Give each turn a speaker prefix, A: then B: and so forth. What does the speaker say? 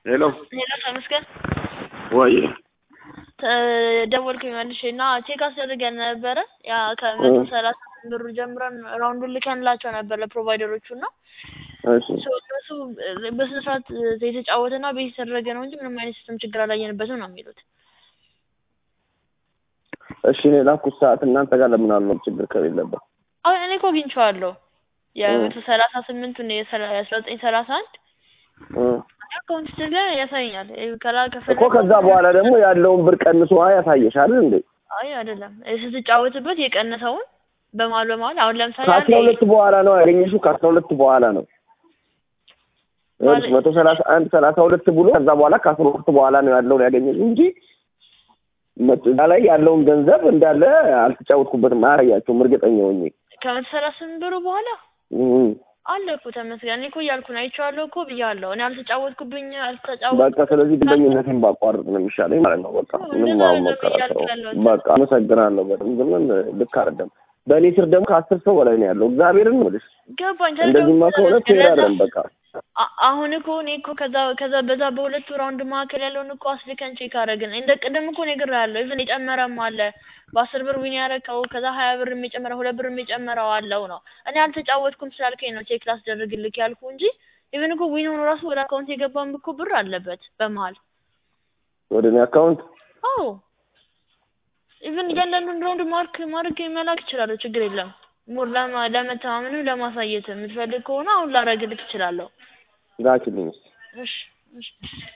A: ሄሎ
B: ሄሎ ተመስገን
A: ወይ
B: ደወልኩኝ መልሼ እና ቼክ አስደርገን ነበረ ያ ከመቶ ሰላሳ ብሩ ጀምረን ራውንዱን ልከንላቸው ነበር ለፕሮቫይደሮቹ እና
A: እሺ
B: እነሱ በስነ ስርዓት የተጫወተና ቤት የተደረገ ነው እንጂ ምንም አይነት ሲስተም ችግር አላየንበትም ነው የሚሉት።
A: እሺ እኔ ላኩት ሰዓት እናንተ ጋር ለምን አልኖር ችግር ከሌለበት
B: አሁን እኔ እኮ አግኝቼዋለሁ የመቶ ሰላሳ ስምንቱን የአስራ ዘጠኝ ሰላሳ አንድ አካውንት ስል ላይ ያሳየኛል ከላ ከፈለግ
A: እኮ ከዛ በኋላ ደግሞ ያለውን ብር ቀንሶ ያሳየሻል እንዴ
B: አይ አይደለም ስትጫወትበት የቀነሰውን በመሀል በመሀል አሁን ለምሳሌ
A: ከአስራ ሁለት በኋላ ነው ያገኘሽው ከአስራ ሁለት በኋላ ነው ይኸውልሽ መቶ ሰላሳ አንድ ሰላሳ ሁለት ብሎ ከዛ በኋላ ከአስራ ሁለት በኋላ ነው ያለውን ያገኘሽው እንጂ እዛ ላይ ያለውን ገንዘብ እንዳለ አልተጫወትኩበትም አያሳያቸውም እርግጠኛ ሆኜ
B: ከመቶ ሰላሳ ስምንት ብሩ በኋላ
A: እም።
B: አለ እኮ ተመስገን እኔ እኮ እያልኩ ነው አይቼዋለሁ እኮ ብያለሁ እኔ አልተጫወትኩብኝ አልተጫወት
A: በቃ ስለዚህ ግንኙነቴን ባቋርጥ ነው የሚሻለኝ ማለት ነው። በቃ ምንም አሁን መከራከረው በቃ አመሰግናለሁ። በጣም ግን ልክ አይደለም። በእኔ ስር ደግሞ ከአስር ሰው በላይ ነው ያለው። እግዚአብሔርን ነው የምልሽ።
B: ገባኝ
A: እንደዚህማ ከሆነ ፌር አይደለም። በቃ
B: አ- አሁን እኮ እኔ እኮ ከዛ ከዛ በዛ በሁለቱ ራውንድ መካከል ያለውን እኮ አስልከን ቼክ አደረግን። እንደ ቅድም እኮ ነግሬሃለሁ። ኢቭን የጨመረም አለ በአስር ብር ዊን ያደረከው ከዛ ሀያ ብር የሚጨምረው ሁለት ብር የሚጨምረው አለው ነው። እኔ አልተጫወትኩም ስላልከኝ ነው ቼክ ላስደርግልክ ያልኩ እንጂ ኢቭን እኮ ዊን ሆኖ ራሱ ወደ አካውንት የገባም እኮ ብር አለበት በመሀል።
A: ወደ እኔ አካውንት
B: አዎ ኢቭን እያንዳንዱን ራውንድ ማርክ ማድረግ መላክ እችላለሁ። ችግር የለም። ሙር ለማ- ለመተማመንም ለማሳየት የምትፈልግ ከሆነ አሁን ላረግልክ እችላለሁ።
A: ላኪልኝ እስኪ።
B: እሺ እሺ